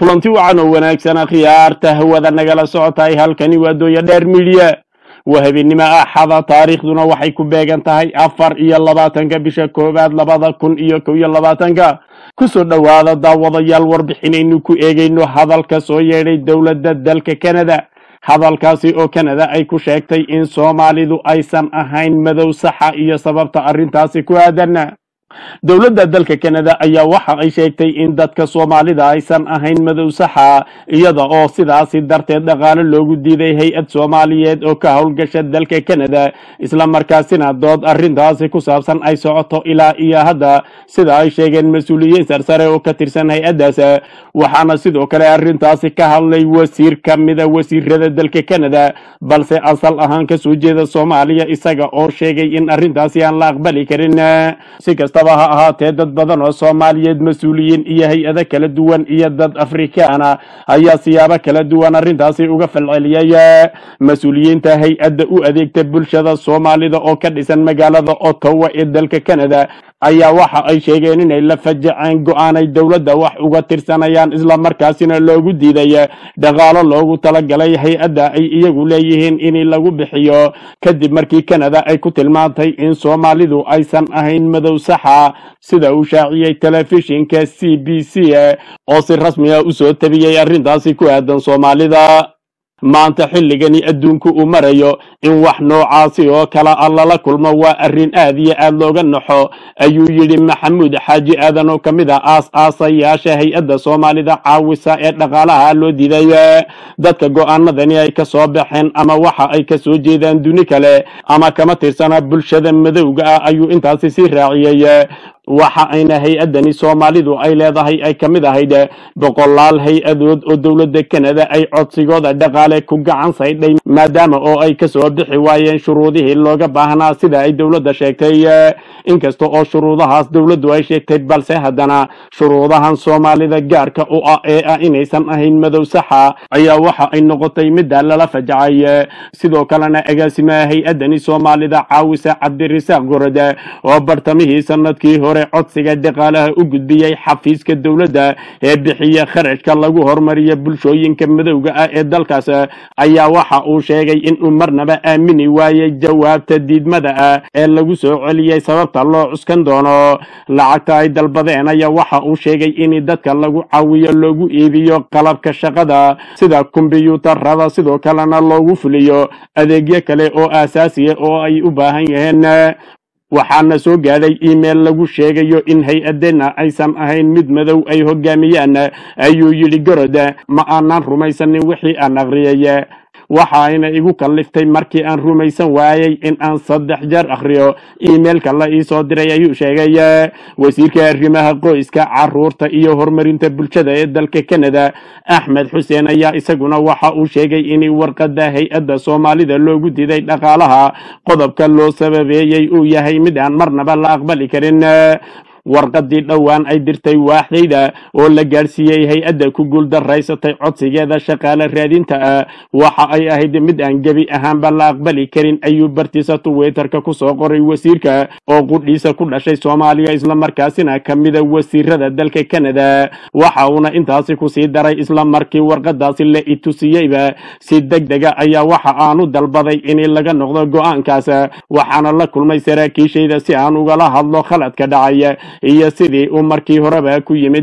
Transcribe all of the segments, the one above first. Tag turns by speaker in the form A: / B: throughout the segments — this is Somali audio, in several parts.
A: kulanti wacan oo wanaagsan akhyaarta hawada nagala socotahay halkani waa dooya dheer midiya waa habeennimo axada taariikhduna waxay ku beegan tahay afar iyo labaatanka bisha koowaad labada kun iyo kow iyo labaatanka kusoo dhowaada daawadayaal warbixinaynu ku eegayno hadalka soo yeedhay dowladda dalka canada hadalkaasi oo canada ay ku sheegtay in soomaalidu aysan ahayn madow saxa iyo sababta arrintaasi ku aadan dowladda dalka canada ayaa waxa ay sheegtay in dadka soomaalida aysan ahayn madow saxa iyada oo sidaasi darteed dhaqaale loogu diiday hay-ad soomaaliyeed oo ka howlgasha dalka canada isla markaasina dood arrintaasi ku saabsan ay socoto ilaa iyo hadda sida ay sheegeen mas-uuliyiin sarsare oo ka tirsan hay-addaas waxaana sidoo kale arrintaasi ka hadlay wasiir ka mida wasiirada dalka canada balse asal ahaan kasoo jeeda soomaaliya isaga oo sheegay in arrintaasi aan la aqbali karin si kastaba ha ahaatee dad badan oo soomaaliyeed mas-uuliyiin iyo hay-ado kala duwan iyo dad afrikaana ayaa siyaabo kala duwan arrintaasi uga falceliyay mas-uuliyiinta hay-adda u adeegta bulshada soomaalida oo ka dhisan magaalada ottawa ee dalka canada ayaa waxa ay sheegeen inay la fajaceen go-aanay dowladda wax uga tirsanayaan islamarkaasina loogu diiday dhaqaalo loogu talagalay hay-adda ay iyagu leeyihiin in lagu bixiyo kadib markii canada ay ku tilmaantay in soomaalidu aysan ahayn madow saxa sida uu shaaciyey telefishinka c b c oo si rasmi ah usoo tabiyey arrintaasi ku aadan soomaalida maanta xilligani adduunku uu marayo in wax noocaasi oo kale a lala kulmo waa arrin aad iyo aad looga naxo ayuu yidhi maxamuud xaaji aadan oo ka mid ah aas-aasayaasha hay-adda soomaalida caawisa ee dhaqaalaha loo diiday dadka go-aanadani ay ka soo baxeen ama waxa ay ka soo jeedaan duni kale ama kama tirsana bulshada madowga ah ayuu intaasi sii raaciyey waxa ayna hay-addani soomaalidu ay leedahay ay ka mid ahayd boqolaal hay-adood oo dowladda canada ay codsigooda dhaqaale ku gacan saydhay maadaama oo ay kasoo bixi waayeen shuruudihii looga baahnaa sida ay dowladda sheegtay inkasta oo shuruudahaas dowladdu ay sheegtay balse haddana shuruudahan soomaalida gaarka u ah ee ah inaysan ahayn madow saxa ayaa waxa ay noqotay midda lala fajacay sidoo kalena agaasimaha hay-addani soomaalida caawisa cabdirasaaq gorode oo bartamihii sanadkii hore codsiga dhaqaalaha u gudbiyey xafiiska dowladda ee bixiya kharashka lagu hormariya bulshooyinka madowga ah ee dalkaas ayaa waxa uu sheegay inuu marnaba aamini waayey jawaabta diidmada ah ee lagu soo celiyey sababta loo cuskan doono lacagta ay dalbadeen ayaa waxa uu sheegay in dadka lagu caawiyo loogu iibiyo qalabka shaqada sida kombiyuutarada sidoo kalena loogu fuliyo adeegyo kale oo aasaasiya oo ay u baahan yihiin waxaana soo gaadhay email lagu sheegayo in hay-adena aysan ahayn mid madow ay hogaamiyaan ayuu yidhi gorod ma aanan rumaysanin wixii aan aqriyay waxaayna igu kalliftay markii aan rumaysan waayey in aan saddex jeer akhriyo emailka la iisoo diray ayuu sheegay wasiirka arrimaha qoyska caruurta iyo horumarinta bulshada ee dalka canada axmed xuseen ayaa isaguna waxa uu sheegay in warqadda hay-adda soomaalida loogu diiday dhaqaalaha qodobka loo sababeeyey uu yahay mid aan marnaba la aqbali karin warqadii dhowaan ay dirtay waaxdayda oo la gaadhsiiyey hay-adda ku guuldaraysatay codsigeeda shaqaale raadinta ah waxa ay ahayd mid aan gebi ahaanba la aqbali karin ayuu bartiisa tuwitterka kusoo qoray wasiirka oo qudhiisa ku dhashay soomaaliya islamarkaasina ka mida wasiirada dalka canada waxa uuna intaasi kusii daray isla markii warqadaasi la itusiyeyba si deg dega ayaa waxa aanu dalbaday in laga noqdo go-aankaas waxaana la kulmay saraakiishayda si aan ugala hadlo khaladka dhacay iyo sidii uu markii horeba ku yimid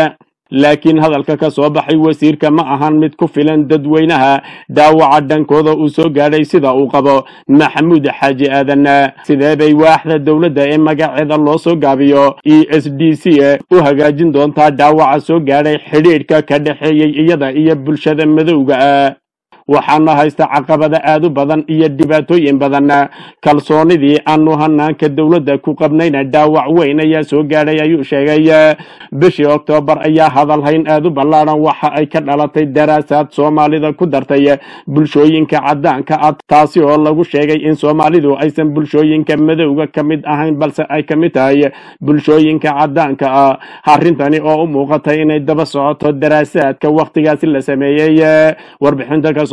A: laakiin hadalka ka soo baxay wasiirka ma ahan mid ku filan dadweynaha dhaawaca dhankooda uu soo gaadhay sida uu qabo maxamuud xaaji aadan sidee bay waaxda dowladda ee magaceeda loo soo gaabiyo e s d c u hagaajin doontaa dhaawaca soo gaadhay xidhiidhka ka dhexeeyey iyada iyo bulshada madowga ah waxaana haysta caqabada aad u badan iyo dhibaatooyin badan kalsoonidii aanu hanaanka dowladda ku qabnayna dhaawac weyn ayaa soo gaadhay ayuu sheegay bishii oktoobar ayaa hadalhayn aad u ballaadhan waxa ay ka dhalatay daraasaad soomaalida ku dartay bulshooyinka caddaanka ah taasi oo lagu sheegay in soomaalidu aysan bulshooyinka madowga ka mid ahayn balse ay ka mid tahay bulshooyinka caddaanka ah arrintani oo u muuqatay inay daba socoto daraasaadka wakhtigaasi la sameeyey warbixinta ka soo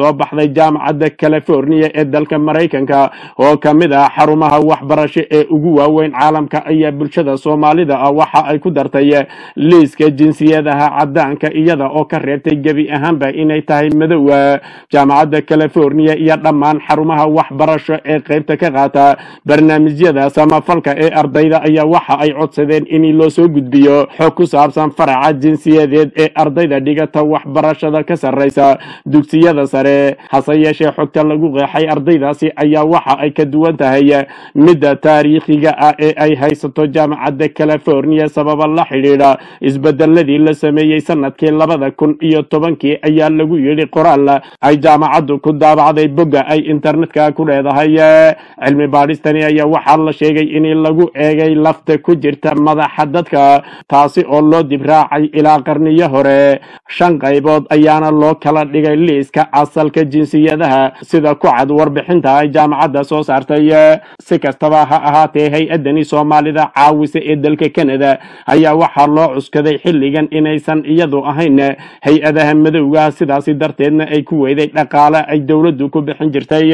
A: soo baxday jaamacadda california ee dalka maraykanka oo ka mid ah xarumaha waxbarasho ee ugu waaweyn caalamka ayaa bulshada soomaalida ah waxa ay ku dartay liiska jinsiyadaha cadaanka iyada oo ka reebtay gebi ahaanba inay tahay madow jaamacadda california iyo dhammaan xarumaha waxbarasho ee qaybta ka qaata barnaamijyada samafalka ee ardayda ayaa waxa ay codsadeen in loo soo gudbiyo xog ku saabsan faraca jinsiyadeed ee ardayda dhigata waxbarashada ka sarreysa dugsiyada sare hase yeeshee xogta lagu qeexay ardaydaasi ayaa waxa ay ka duwan tahay midda taariikhiga ah ee ay haysato jaamacadda california sababa la xidhiidha isbedeladii la sameeyey sanadkii labada kun iyo tobankii ayaa lagu yidhi qoraal ay jaamacaddu ku daabacday bogga ay internetka ku leedahay cilmi baadhistani ayaa waxaa la sheegay in lagu eegay lafta ku jirta madaxa dadka taasi oo loo dibraacay ilaa qarniyo hore shan qaybood ayaana loo kala dhigay liiska asalka jinsiyadaha sida ku cad warbixinta ay jaamacadda soo saartay si kastaba ha ahaatee hay-adani soomaalida caawisa ee dalka canada ayaa waxaa loo cuskaday xilligan inaysan iyadu ahayn hay-adaha madowga sidaasi darteedna ay ku weyday dhaqaale ay dowladdu ku bixin jirtay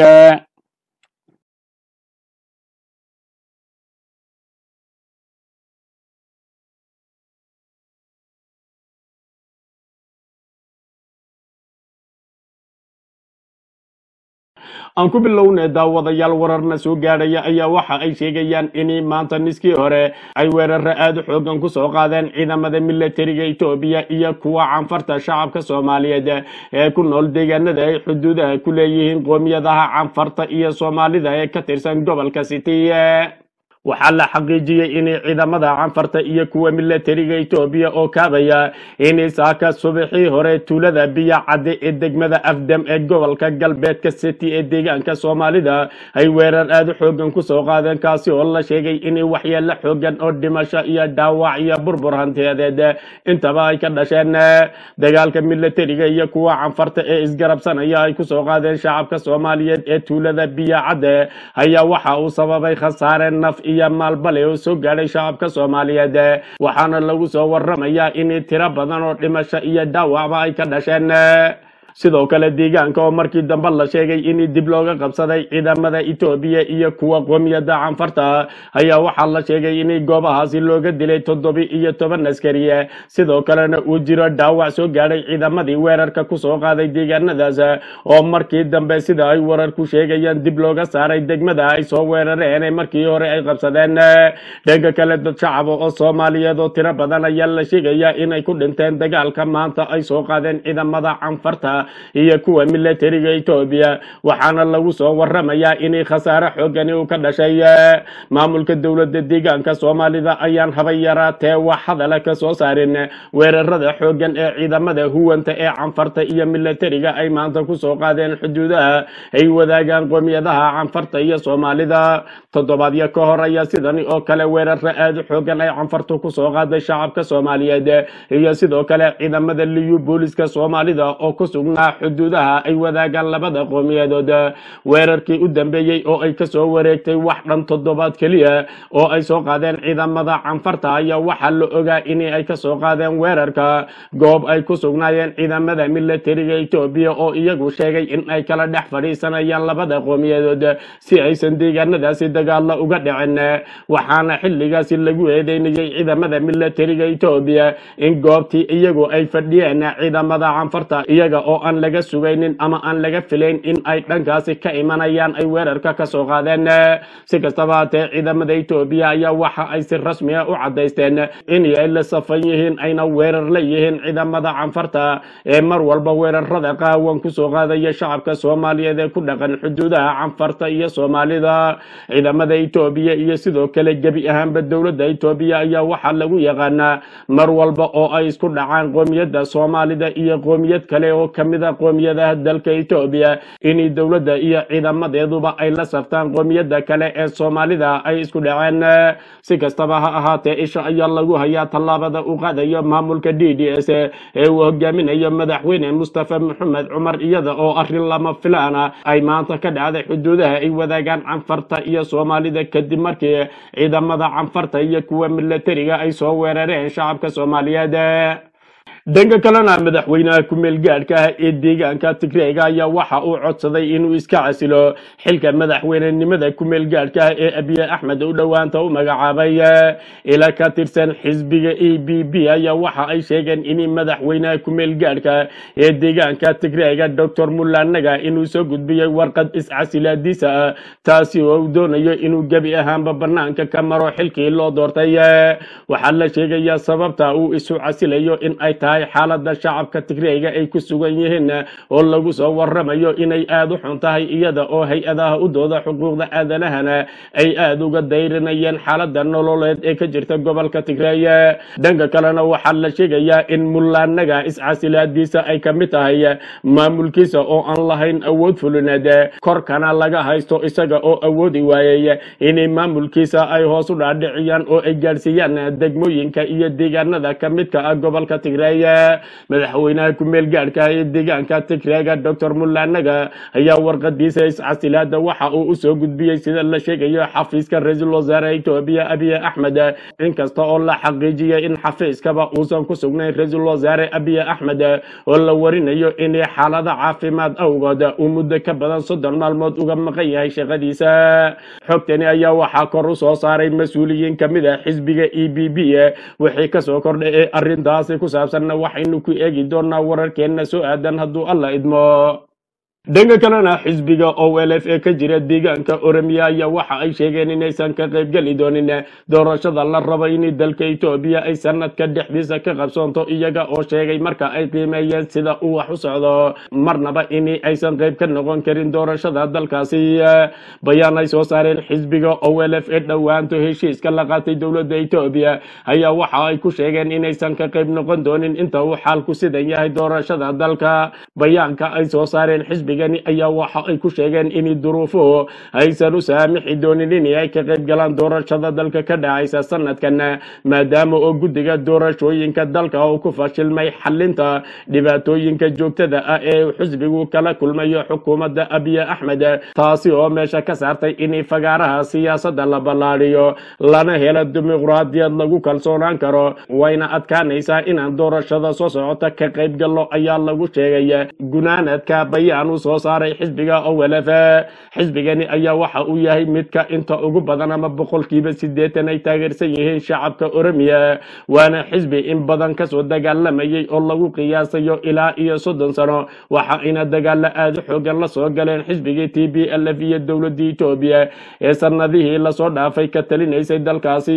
A: aan ku bilownay daawadayaal wararna soo gaadhaya ayaa waxa ay sheegayaan in maanta niskii hore ay weeraro aada u xoogan ku soo qaadeen ciidamada militariga etoobiya iyo kuwa canfarta shacabka soomaaliyeed ee ku nool deegaanada ay xuduudaha ku leeyihiin qoomiyadaha canfarta iyo soomaalida ee ka tirsan gobolka city waxaa la xaqiijiyey in ciidamada canfarta iyo kuwa militariga etoobiya oo kaabaya in saaka subaxii hore tuulada biya cadde ee degmada afdam ee gobolka galbeedka city ee deegaanka soomaalida ay weerar aada u xoogan kusoo qaadeen kaasi oo la sheegay in waxyeelo xoogan oo dhimasho iyo dhaawac iyo burbur hantiyadeed intaba ay ka dhasheen dagaalka militariga iyo kuwa canfarta ee isgarabsanaya ay kusoo qaadeen shacabka soomaaliyeed ee tuulada biya cadde ayaa waxa uu sababay khasaare naf iyo maalbale oo soo gaadhay shacabka soomaaliyeed waxaana lagu soo waramayaa in tiro badan oo dhimasho iyo dhaawacba ay ka dhasheen sidoo kale deegaanka oo markii dambe la sheegay in dib looga qabsaday ciidamada etoobiya iyo kuwa qoomiyada canfarta ayaa waxaa la sheegay in goobahaasi looga dilay toddobi iyo toban askari sidoo kalena uu jiro dhaawac soo gaadhay ciidamadii weerarka kusoo qaaday deegaanadaas oo markii dambe sida ay wararku sheegayaan dib looga saaray degmada ay soo weerareen markii hore ay qabsadeen dhanka kale dad shacaba oo soomaaliyeed oo tiro badan ayaa la sheegayaa inay ku dhinteen dagaalka maanta ay soo qaadeen ciidamada canfarta iyo kuwa militariga etoobiya waxaana lagu soo waramayaa in khasaare xoogani uu ka dhashay maamulka dowladda deegaanka soomaalida ayaan haba yaraatee wax hadala ka soo saarin weerarada xoogan ee ciidamada huwanta ee canfarta iyo militariga ay maanta kusoo qaadeen xuduudaha ay wadaagaan qoomiyadaha canfarta iyo soomaalida toddobaadyo ka hor ayaa sidani oo kale weeraro aada u xoogan ay canfartu kusoo qaaday shacabka soomaaliyeed iyo sidoo kale ciidamada liyu booliska soomaalida oo ku sugnaa xuduudaha ay wadaagaan labada qoomiyadood weerarkii u dambeeyey oo ay kasoo wareegtay wax dhan toddobaad keliya oo ay soo qaadeen ciidamada canfarta ayaa waxaa la ogaa in ay kasoo qaadeen weerarka goob ay ku sugnaayeen ciidamada militariga etoobiya oo iyagu sheegay in ay kala dhex fadhiisanayaan labada qoomiyadood si aysan deegaanadaasi dagaalo uga dhicin waxaana xilligaasi lagu eedeynayay ciidamada militariga etoobiya in goobtii iyagu ay fadhiyeen ciidamada canfarta iyaga oo aan laga sugaynin ama aan laga filayn in ay dhankaasi ka imanayaan ay weerarka ka soo qaadeen si kastaba haatee ciidamada etoobiya ayaa waxa ay si rasmi ah u caddaysteen in ay la safan yihiin ayna weerar la yihiin ciidamada canfarta ee mar walba weerarada qaawan kusoo qaadaya shacabka soomaaliyeed ee ku dhaqan xuduudaha canfarta iyo soomaalida ciidamada etoobiya iyo sidoo kale gebi ahaanba dowladda etoobiya ayaa waxaa lagu yaqaanaa mar walba oo ay isku dhacaan qoomiyadda soomaalida iyo qoomiyad kale oo kamida qoomiyadaha dalka etoobiya in dowladda iyo ciidamadeeduba ay la saftaan qoomiyadda kale ee soomaalida ay isku dhaceen si kastaba ha ahaatee isha ayaa lagu hayaa tallaabada uu qaadayo maamulka d d s ee uu hogaaminayo madaxweyne mustafa maxamed cumar iyada oo arrin lama filaana ay maanta ka dhacday xuduudaha ay wadaagaan canfarta iyo soomaalida kadib markii ciidamada canfarta iyo kuwa militariga ay soo weerareen shacabka soomaaliyeed dhanka kalena madaxweynaha ku-meel gaadhka ah ee deegaanka tigreega ayaa waxa uu codsaday inuu iska casilo xilka madaxweynenimada ku-meel gaadhka ah ee abiye axmed u dhowaanta u magacaabay ila ka tirsan xisbiga e b b ayaa waxa ay sheegeen in madaxweynaha ku-meel gaadhka ee deegaanka tigreega doctor mulanaga inuu soo gudbiyey warqad iscasilaadiisa ah taasi oo uu doonayo inuu gebi ahaanba banaanka ka maro xilkii loo doortay waxaa la sheegayaa sababta uu isu casilayo in ay tahay xaalada shacabka tigreega ay ku sugan yihiin oo lagu soo waramayo inay aada u xun tahay iyada oo hay-adaha u dooda xuquuqda aadanahana ay aada uga dayrinayeen xaalada nololeed ee ka jirta gobolka tigreeye dhanka kalena waxaa la sheegayaa in mullaanaga iscasilaadiisa ay ka mid tahay maamulkiisa oo aan lahayn awood fulineed korkana laga haysto isaga oo awoodi waayey inay maamulkiisa ay hoos u dhaadhiciyaan oo ay gaadhsiiyaan degmooyinka iyo deegaanada ka midka ah gobolka tigreeye madaxweynaha ku-meel gaadhka ee deegaanka tigreega doctor mullaanaga ayaa warqadiisa iscasilaada waxa uu usoo gudbiyey sida la sheegayo xafiiska ra-iisul wasaare etoobiya abiye axmed inkasta oo la xaqiijiyay in xafiiskaba uusan ku sugnayn ra-iisul wasaare abiye axmed oo la warinayo inay xaalada caafimaad awgood uu muddo ka badan soddon maalmood uga maqan yahay shaqadiisa xogtani ayaa waxaa kor u soo saaray mas-uuliyiin kamid a xisbiga e b b wixii kasoo kordhay ee arrintaasi ku saabsanna waxaynu ku eegi doonaa wararkeenna soo aadan hadduu alla idmo dhanka kalena xisbiga o l f ee ka jira deegaanka oromiya ayaa waxa ay sheegeen inaysan ka qaybgeli doonin doorashada la rabo in dalka etoobiya ay sanadka dhexdiisa ka qabsoonto iyaga oo sheegay marka ay qiimeeyeen sida uu wax u socdo marnaba in aysan qayb ka noqon karin doorashada dalkaasi bayaan ay soo saareen xisbiga o l f ee dhowaanto heshiiska la qaatay dowladda etoobiya ayaa waxa ay ku sheegeen inaysan ka qayb noqon doonin inta uu xaalku sidan yahay doorashada dalka bayaanka ay soo saareen xisbiga ayaa waxa ay ku sheegeen in duruufuhu aysan u saamixi doonin in ay ka qayb galaan doorashada dalka ka dhacaysa sanadkan maadaama oo guddiga doorashooyinka dalka uu ku fashilmay xalinta dhibaatooyinka joogtada ah ee xisbigu kala kulmayo xukuumadda abiye axmed taasi oo meesha ka saartay in fagaaraha siyaasadda la ballaadhiyo lana helo dimuqraadiyad lagu kalsoonaan karo wayna adkaanaysaa inaan doorashada soo socota ka qayb gallo ayaa lagu sheegay gunaanadka bayaan soo saaray xisbiga owlf xisbigani ayaa waxa uu yahay midka inta ugu badan ama boqolkiiba sideetan ay taageersan yihiin shacabka oromiya waana xisbi in badan kasoo dagaalamayay oo lagu qiyaasayo ilaa iyo soddon sano waxa ayna dagaalo aada u xoogan lasoo galeen xisbigii t b l f iyo dowladda etoobiya ee sanadihii lasoo dhaafay ka talinaysay dalkaasi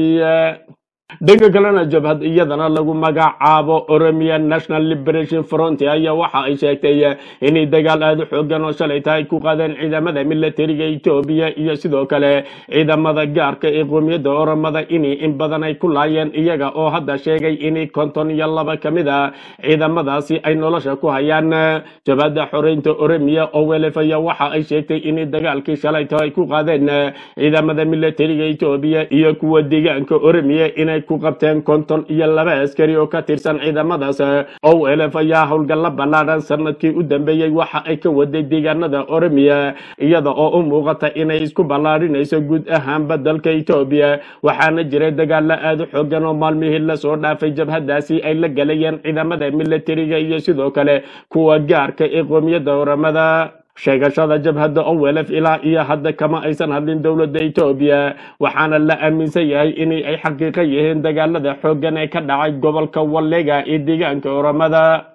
A: dhanka kalena jabhad iyadana lagu magacaabo oromia national liberation front ayaa waxa ay sheegtay inay dagaal aada u xoogan oo shalay tahay ku qaadeen ciidamada militariga etoobiya iyo sidoo kale ciidamada gaarka ee qoomiyadda oromada in in badan ay ku laayeen iyaga oo hadda sheegay in konton iyo laba ka mid a ciidamadaasi ay nolosha ku hayaan jabhadda xoreynta oromiya oo welef ayaa waxa ay sheegtay in dagaalkii shalay tahay ku qaadeen ciidamada militariga etoobiya iyo kuwa deegaanka oromiya inay ku qabteen konton iyo laba askari oo ka tirsan ciidamadaas o elf ayaa howlgalla ballaadhan sanadkii u dambeeyey waxa ay ka waday deegaanada oromiya iyada oo u muuqata inay isku ballaadhinayso guud ahaanba dalka etoobiya waxaana jiray dagaalo aada u xoogan oo maalmihii lasoo dhaafay jabhadaasi ay la galayeen ciidamada militariga iyo sidoo kale kuwa gaarka ee qoomiyadda oramada sheegashada jabhadda owelef ilaa iyo hadda kama aysan hadlin dowladda etoobiya waxaana la aaminsan yahay in ay xaqiiqo yihiin dagaalada xooggan ee ka dhacay gobolka wallega ee deegaanka oramada